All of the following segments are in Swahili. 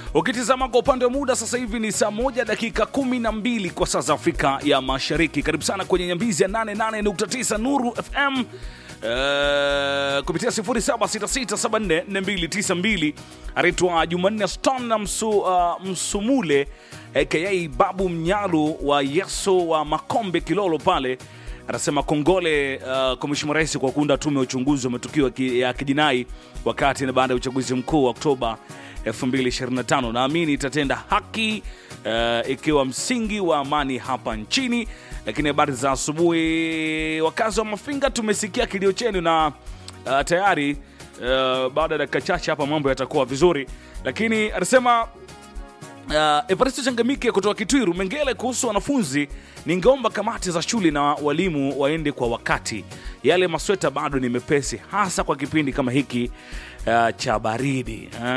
Ukitizama kwa upande wa muda sasa hivi ni saa moja dakika kumi na mbili kwa saa za Afrika ya Mashariki. Karibu sana kwenye nyambizi ya 88.9 Nuru FM Uh, kupitia 0766744292 anaitwa Jumanne Stone na msu, uh, Msumule aka Babu Mnyalu wa Yeso wa Makombe Kilolo pale anasema kongole uh, kwa Mheshimiwa Rais kwa kuunda tume ya uchunguzi wa matukio ya ki- ya kijinai wakati na baada ya uchaguzi mkuu wa Oktoba 2025. Naamini itatenda haki uh, ikiwa msingi wa amani hapa nchini. Lakini habari za asubuhi, wakazi wa Mafinga, tumesikia kilio chenu na uh, tayari uh, baada ya dakika chache hapa mambo yatakuwa vizuri, lakini anasema Uh, Evaristo Changamike kutoka Kitwiru Mengele, kuhusu wanafunzi, ningeomba kamati za shule na walimu waende kwa wakati. Yale masweta bado ni mepesi, hasa kwa kipindi kama hiki uh, cha baridi. Uh,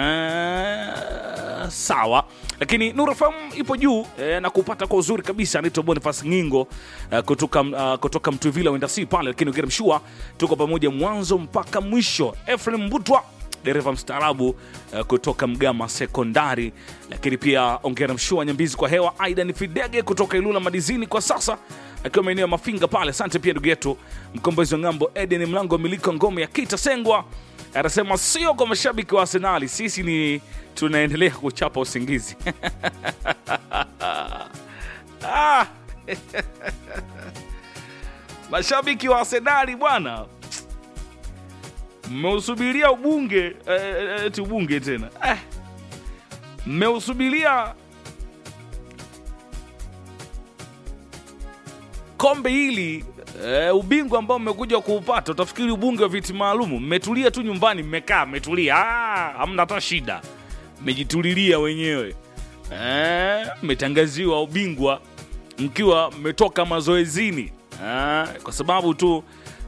sawa, lakini Nuru FM ipo juu eh, na kupata kwa uzuri kabisa. Anaitwa Boniface Ngingo uh, kutoka, uh, kutoka Mtuvila wenda si pale, lakini ukiremshua tuko pamoja mwanzo mpaka mwisho. Efrem Mbutwa dereva mstaarabu uh, kutoka Mgama Sekondari, lakini pia ongera mshua nyambizi kwa hewa. Aidan Fidege kutoka Ilula Madizini kwa sasa akiwa maeneo ya Mafinga pale. Asante pia ndugu yetu mkombozi wa ng'ambo Eden Mlango miliko ngome ya Kita Sengwa anasema sio kwa mashabiki wa Arsenali, sisi ni tunaendelea kuchapa usingizi ah. mashabiki wa Arsenali bwana mmeusubiria ubunge eh, eti ubunge tena eh, mmeusubiria kombe hili eh, ubingwa ambao mmekuja kuupata, utafikiri ubunge wa viti maalumu. Mmetulia tu nyumbani, mmekaa mmetulia, ah, hamna hata shida, mmejitulilia wenyewe eh, mmetangaziwa ubingwa mkiwa mmetoka mazoezini ah, kwa sababu tu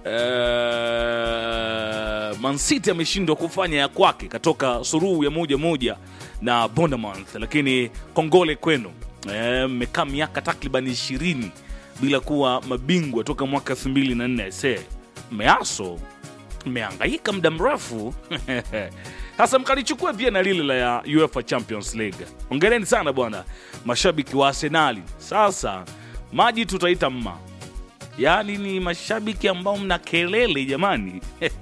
eh, Man City ameshindwa kufanya ya kwake, katoka suruhu ya moja moja na Bournemouth, lakini kongole kwenu Eh, mmekaa miaka takriban ishirini bila kuwa mabingwa toka mwaka 2004 se mmeaso mmehangaika muda mrefu sasa mkalichukua pia na lile la ya UEFA Champions League. Ongereni sana bwana mashabiki wa Arsenali. Sasa maji tutaita mma yaani ni mashabiki ambao mna kelele jamani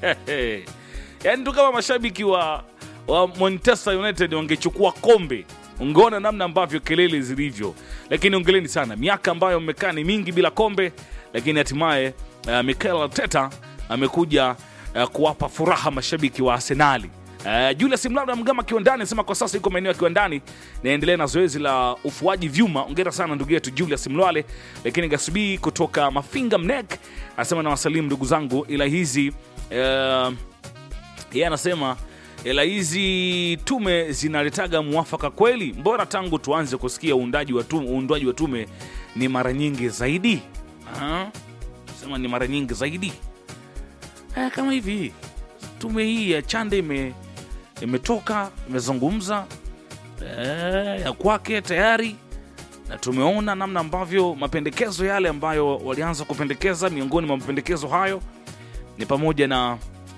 yaani tu kama mashabiki wa, wa Manchester United wangechukua kombe ungeona namna ambavyo kelele zilivyo lakini ongeleni sana miaka ambayo mmekaa ni mingi bila kombe lakini hatimaye uh, Mikel Arteta amekuja uh, kuwapa furaha mashabiki wa Arsenali Uh, Julius Mlado Mgama kiwandani anasema kwa sasa iko maeneo ya kiwandani naendelea na zoezi la ufuaji vyuma. Ongera sana ndugu yetu Julius Mlwale. Lakini Gasubi kutoka Mafinga Mnek anasema na wasalimu ndugu zangu, ila hizi uh, yeye anasema ila hizi tume zinaletaga mwafaka kweli? Mbora tangu tuanze kusikia uundaji wa tume, uundwaji wa tume ni mara nyingi zaidi. Ah, sema ni mara nyingi zaidi eh, kama hivi tume hii ya Chande ime imetoka imezungumza eh, ya kwake tayari, na tumeona namna ambavyo mapendekezo yale ambayo walianza kupendekeza. Miongoni mwa mapendekezo hayo ni pamoja na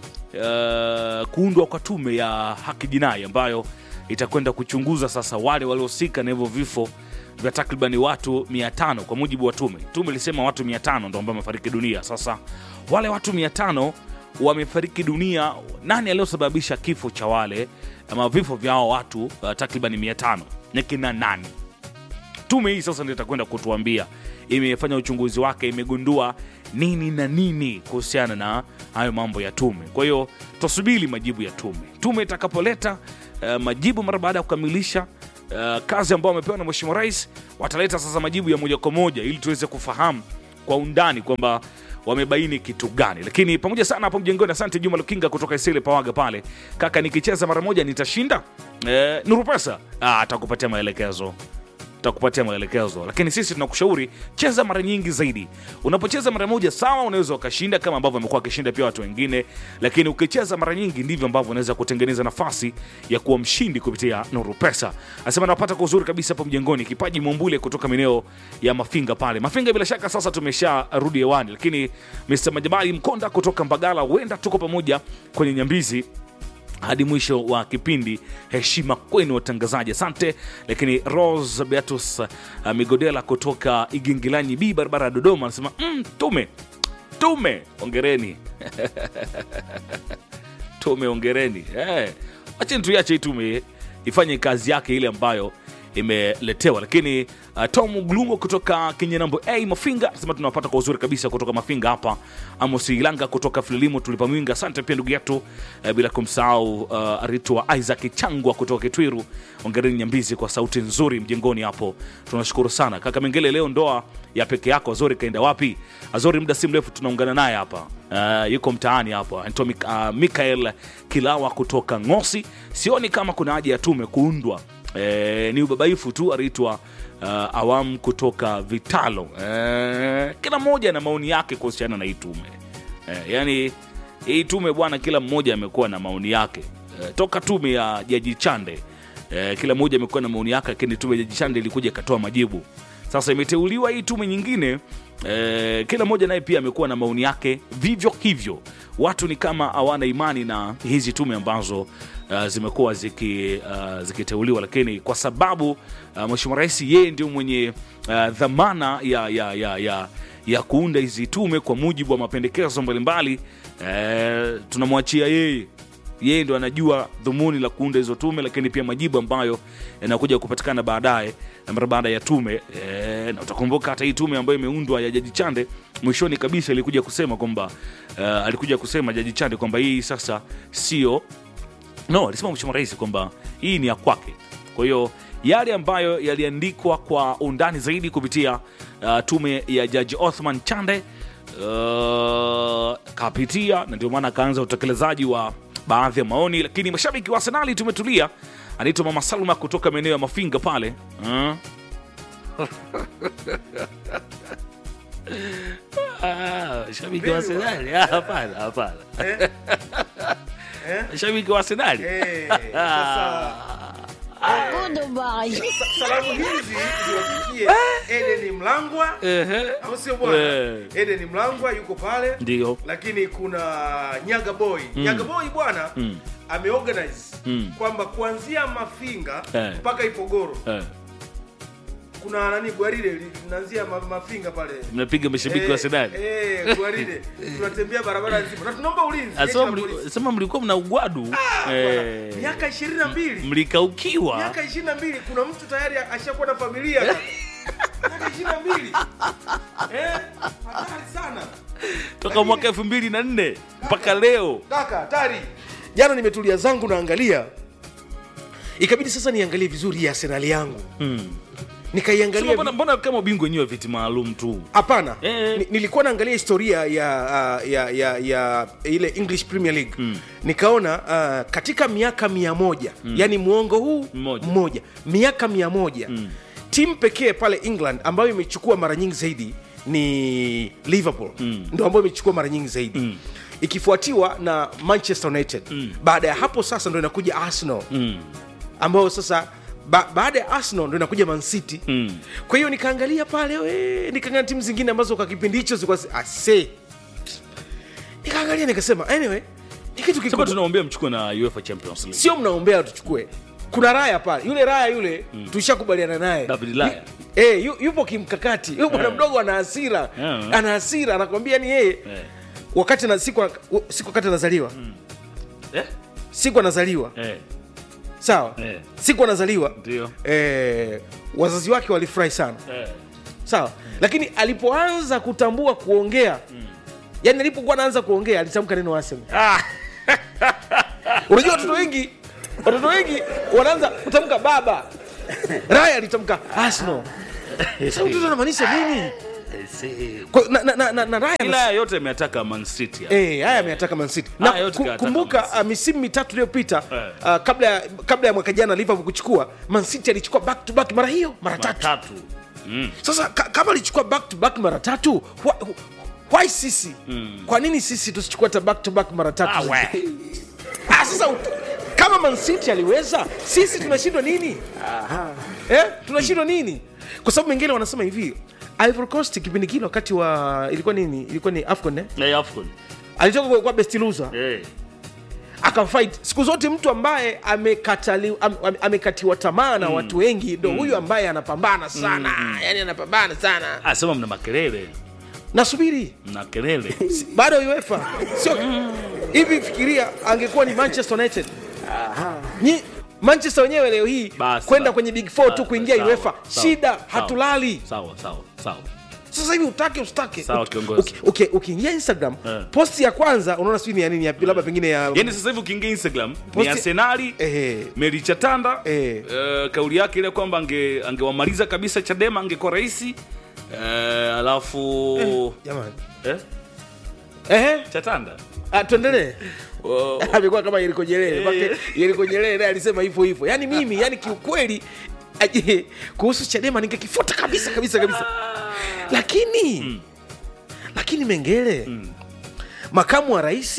uh, kuundwa kwa tume ya haki jinai ambayo itakwenda kuchunguza sasa wale waliohusika na hivyo vifo vya takribani watu 500 kwa mujibu wa tume. Tume ilisema watu 500 ndo ambao wamefariki dunia. Sasa wale watu 500 wamefariki dunia, nani aliyosababisha kifo cha wale ama vifo vya hao watu uh, takribani 500 ni kina nani? tume hii sasa ndio itakwenda kutuambia imefanya uchunguzi wake imegundua nini na nini kuhusiana na hayo mambo ya tume kwa hiyo tusubiri majibu ya tume tume itakapoleta uh, majibu mara baada ya kukamilisha uh, kazi ambayo wamepewa na mheshimiwa rais wataleta sasa majibu ya moja kwa moja ili tuweze kufahamu kwa undani kwamba wamebaini kitu gani lakini pamoja sana hapo mjengoni asante juma lukinga kutoka isile pawaga pale kaka nikicheza mara moja nitashinda eh, nuru pesa ah, atakupatia maelekezo tutakupatia maelekezo, lakini sisi tunakushauri cheza mara nyingi zaidi. Unapocheza mara moja, sawa, unaweza ukashinda kama ambavyo amekuwa akishinda pia watu wengine, lakini ukicheza mara nyingi ndivyo ambavyo unaweza kutengeneza nafasi ya kuwa mshindi kupitia Nuru Pesa. Anasema napata kwa uzuri kabisa hapo mjengoni, kipaji Mwambule kutoka maeneo ya Mafinga pale. Mafinga bila shaka sasa tumesha rudi hewani, lakini Mr. Majabali Mkonda kutoka Mbagala, huenda tuko pamoja kwenye nyambizi hadi mwisho wa kipindi. Heshima kwenu watangazaji, asante. Lakini Rose Beatus uh, Migodela kutoka Igingilanyi B, barabara ya Dodoma, anasema mm, tume tume, ongereni tume, ongereni. Eh, acheni tuiache hii tume ifanye kazi yake ile ambayo imeletewa. Lakini uh, Tom Glungo kutoka Kinyenambo A Mafinga anasema tunawapata kwa uzuri kabisa kutoka Mafinga hapa. Amos Ilanga kutoka Fililimo tulipa mwinga, asante pia ndugu yetu uh, bila kumsahau uh, Ritwa Isaac Changwa kutoka Kitwiru. Ongereni Nyambizi kwa sauti nzuri mjengoni hapo, tunashukuru sana kaka Mengele. Leo ndoa ya peke yako Azori kaenda wapi? Azori muda si mrefu tunaungana naye hapa uh, yuko mtaani hapa. Anaitwa Mik uh, Mikael Kilawa kutoka Ngosi. Sioni kama kuna haja ya tume kuundwa E, ni ubabaifu tu aliitwa uh, awamu kutoka Vitalo. E, kila mmoja na maoni yake kuhusiana na hii tume e, yani hii tume bwana, kila mmoja amekuwa na maoni yake e, toka tume ya Jaji Chande e, kila mmoja amekuwa na maoni yake, lakini tume ya Jaji Chande ilikuja ikatoa majibu. Sasa imeteuliwa hii tume nyingine e, kila mmoja naye pia amekuwa na maoni yake vivyo hivyo. Watu ni kama hawana imani na hizi tume ambazo uh, zimekuwa ziki, uh, zikiteuliwa, lakini kwa sababu uh, Mheshimiwa Rais yeye ndio mwenye uh, dhamana ya, ya, ya, ya, ya kuunda hizi tume kwa mujibu wa mapendekezo mbalimbali uh, tunamwachia yeye yeye ndo anajua dhumuni la kuunda hizo tume, lakini pia majibu ambayo yanakuja kupatikana baadaye mara baada ya tume e, na utakumbuka hata hii tume ambayo imeundwa ya Jaji Chande mwishoni kabisa ilikuja kusema kwamba uh, alikuja kusema Jaji Chande kwamba hii sasa sio no, alisema Mheshimiwa Rais kwamba hii ni ya kwake. Kwa hiyo yale ambayo yaliandikwa kwa undani zaidi kupitia uh, tume ya Jaji Othman Chande uh, kapitia, na ndio maana akaanza utekelezaji wa baadhi ya maoni, lakini mashabiki wa Arsenali tumetulia. Anaitwa Mama Salma kutoka maeneo ya Mafinga pale uh. Ah, shabiki wa Arsenali Ah, hapana, hapana. Shabiki wa Arsenali Eh, sasa Goodbye. salamu hizi ziwafikie Edeni Mlangwa, Ehe. au sio bwana? Eh. Edeni Mlangwa yuko pale, Ndio. lakini kuna Nyaga Boy. Nyaga Boy bwana Mm. ameorganize Mm. kwamba kuanzia Mafinga Eh. mpaka Ipogoro Eh, kuna nani gwaride linaanzia ma, Mafinga pale mnapiga mashabiki wa Eh, Arsenali eh, gwaride tunatembea barabara nzima na tunaomba ulinzi jeshi Asema la mli- polisi. sema mlikuwa mna ugwadu Bwana, Eh, miaka ishirini na mbili mlikaukiwa miaka ishirini na mbili kuna mtu tayari ashakuwa na familia miaka ishirini na mbili eh, hatari sana toka mwaka elfu mbili na nne mpaka leo kaka hatari jana nimetulia zangu naangalia ikabidi sasa niangalie vizuri hii arsenali yangu Sema nikaiangalia mbona, mbona kama ubingwa wenyewe wa viti maalum tu hapana Eh. Ni- nilikuwa naangalia historia ya, uh, ya, ya, ya ile english premier league mm. nikaona uh, katika miaka mia moja mm. yani mwongo huu Mmoja. mmoja miaka mia moja mm. timu pekee pale england ambayo imechukua mara nyingi zaidi ni liverpool mm. ndo ambayo imechukua mara nyingi zaidi mm ikifuatiwa na manchester united mm. baada ya hapo sasa ndo inakuja arsenal mm. ambayo sasa ba, baada ya arsenal ndo inakuja man city Mm. kwa hiyo nikaangalia pale we, nikaangalia timu zingine ambazo kwa kipindi hicho zilikuwa zi- ase nikaangalia nikasema anyway ni kitu sema kikubwa tunaombea mchukue na UEFA Champions League sio mnaombea tuchukue kuna raya pale yule raya yule mm. tushakubaliana naye David Raya. Yu- eh, yu, yupo kimkakati yule bwana Yeah. mdogo ana hasira Yeah. ana hasira anakwambia ni yeye Eh. wakati na siku siku wakati anazaliwa Eh? siku anazaliwa Eh. sawa Eh. siku anazaliwa Ndio. eh, wazazi wake walifurahi sana Eh. sawa lakini alipoanza kutambua kuongea yani alipokuwa anaanza kuongea alitamka neno Arsenal. Ah. unajua watoto wengi watoto wengi wanaanza kutamka baba raya alitamka Arsenal. Sasa mtoto anamaanisha nini Kwa- na, na, na, na, na raya ila haya yote ameataka Man City hapa. Eh, haya ameyataka Man City. Haya Na yote ku- kayataka kumbuka Man City. uh, misimu mitatu iliyopita Eh. uh, kabla ya kabla ya mwaka jana Liverpool kuchukua Man City alichukua back to back mara hiyo mara tatu. tatu mm. Sasa ka, kama alichukua back to back mara tatu why, why sisi kwa nini sisi tusichukua hata back to back mara tatu Ah, we. ah, sasa ut- kama Man City aliweza sisi tunashindwa nini eh? tunashindwa nini kwa sababu mengine wanasema hivi Ivory Coast kipindi kile wakati wa ilikuwa nini ilikuwa ni AFCON eh? Eh, AFCON. alitoka kwa, kwa best loser Eh. akafight siku zote mtu ambaye amekatali, am, am, amekatiwa tamaa na watu wengi ndo huyu ambaye anapambana sana yani anapambana sana asema mna makelele nasubiri mna kelele bado uefa sio hivi fikiria angekuwa ni manchester united Nyi, manchester wenyewe leo hii Basi, kwenda basi. kwenye big four tu Ba- kuingia sawa, uefa sawa, shida sawa, hatulali sawa sawa sawa sasa hivi utake ustake Sawa, Uki- kiongozi. uki- uki- ukiingia instagram Eh. posti ya kwanza unaona sijui ni ya nini ya labda pengine ya yani sasa hivi ukiingia instagram ni Posti- arsenali Ehe. meri chatanda Eh. eh, kauli yake ile kwamba ange- angewamaliza kabisa chadema angekuwa rahisi eh, alafu jamani eh? ehe chatanda ah, tuendelee Oh, amekuwa kama Yeriko Nyerere Eh. Make Yeriko Nyerere naye alisema hivyo hivyo yani mimi yani kiukweli aje, kuhusu Chadema ningekifuta kabisa kabisa kabisa lakini lakini Mengele makamu wa rais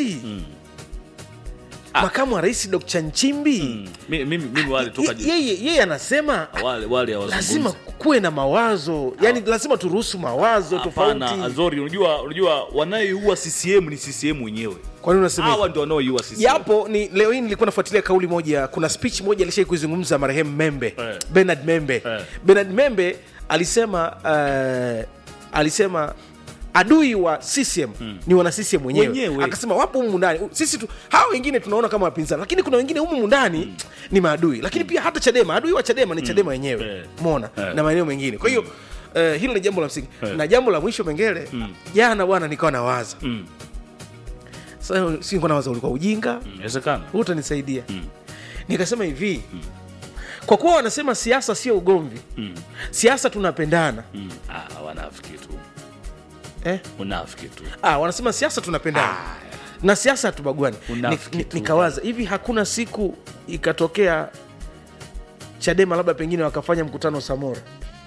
makamu wa rais Dr. Nchimbi mm, mi- mimi mimi wale toka ye- yeye yeye anasema wale wale lazima hawazungumzi kuwe na mawazo yani lazima turuhusu mawazo hapana tofauti azori unajua unajua wanayoiua ccm ni ccm wenyewe kwani unasema hivyo? hawa ndio wanaoiua ccm japo ni leo hii nilikuwa nafuatilia kauli moja kuna speech moja alishai kuizungumza marehemu membe Eh. bernard membe Eh. bernard membe alisema uh, alisema adui wa CCM ni wana CCM wenyewe. Wenyewe. Akasema wapo humu ndani sisi tu, hao wengine tunaona kama wapinzani, lakini kuna wengine humu ndani ni maadui, lakini pia hata Chadema, adui wa Chadema ni Chadema wenyewe Eh. umeona, Eh. na maeneo mengine. Kwa hiyo eh, hilo ni jambo la msingi, Eh. na jambo la mwisho Mengele, jana bwana, nikawa nawaza Mm, sasa, si nilikuwa nawaza ulikuwa ujinga mm, inawezekana huu utanisaidia nikasema hivi kwa kuwa wanasema siasa sio ugomvi Mm, siasa tunapendana mm. Ah, wanafiki tu eh? unafiki tu ah, wanasema siasa tunapendana na siasa hatubaguani Unafiki Ni- ni- tu. nikawaza hivi hakuna siku ikatokea chadema labda pengine wakafanya mkutano samora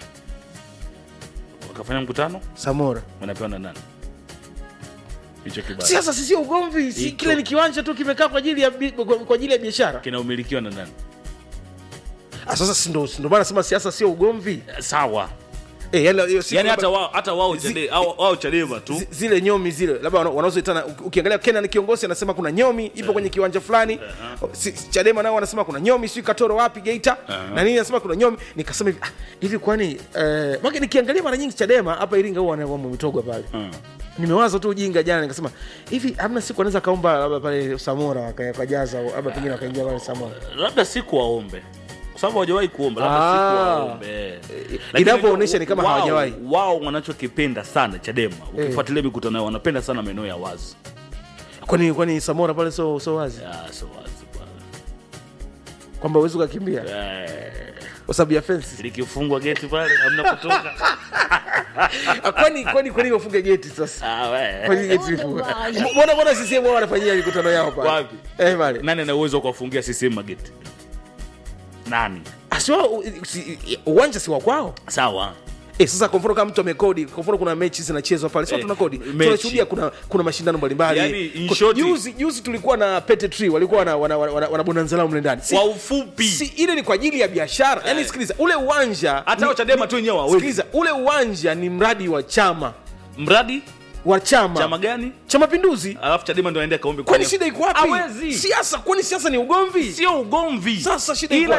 wakafanya mkutano samora wanapewa na nani hicho kibaya siasa si sio ugomvi si Iko. kile ni kiwanja tu kimekaa kwa ajili ya bi- kwa kwa ajili ya biashara kinaumilikiwa na nani ah, sasa si ndo si ndo maana nasema siasa sio ugomvi Eh, sawa eh, yani, hiyo siku yani labda- hata wao hata wao Chade- au- wao chadema tu Zi- zile nyomi zile labda wana- wanazoitana uki- ukiangalia kenan kiongozi anasema kuna nyomi ipo kwenye kiwanja fulani Si- chadema nao wanasema kuna nyomi sijui katoro wapi geita na nini anasema kuna nyomi nikasema hivi ah, hivi kwani eh, maki nikiangalia mara nyingi chadema hapa iringa huwa wanaomba mitogwa pale Mm. nimewaza tu ujinga jana nikasema hivi hamna siku anaweza kaomba labda pale samora waka- wakajaza labda pengine wakaingia pale samora labda siku waombe kwa sababu hawajawahi kuomba labda Ah. siku waombe Lakini inavyoonyesha ni kama wao- hawajawahi. wao wanachokipenda sana chadema ukifuatilia mikutano yao wanapenda sana maeneo ya wazi kwani kwani samora pale so, so wazi Ah, so wazi bwana. kwamba uwezi ukakimbia Eh, kwa sababu ya fensi likifungwa geti pale hamna kutoka Ah, kwani kwani kwani wafunge geti sasa Ah, we. Kwani geti lifungwe? mbona mbona CCM wao wanafanyia mikutano yao pale Wapi? eh pale nani ana uwezo wa kuwafungia CCM mageti nani asiwa si, uwanja si wa kwao sawa eh, sasa kwa mfano kama mtu amekodi kwa mfano kuna mechi zinachezwa pale sio Eh, tuna kodi mechi. tunashuhudia kuna kuna mashindano mbalimbali Yaani, in Ku- short- juzi juzi tulikuwa na Pete Tree walikuwa wana wana, wana, wana, wana bonanza lao mle ndani si, kwa ufupi si ile ni kwa ajili ya biashara yani sikiliza ule uwanja hata ni- hao chadema tu wenyewe hawawezi sikiliza ule uwanja ni mradi wa chama mradi wa chama chama gani cha mapinduzi alafu chadema ndo aende kaombe kwani kwenye- shida iko wapi Hawezi. siasa kwani siasa ni ugomvi sio ugomvi Sasa shida iko ila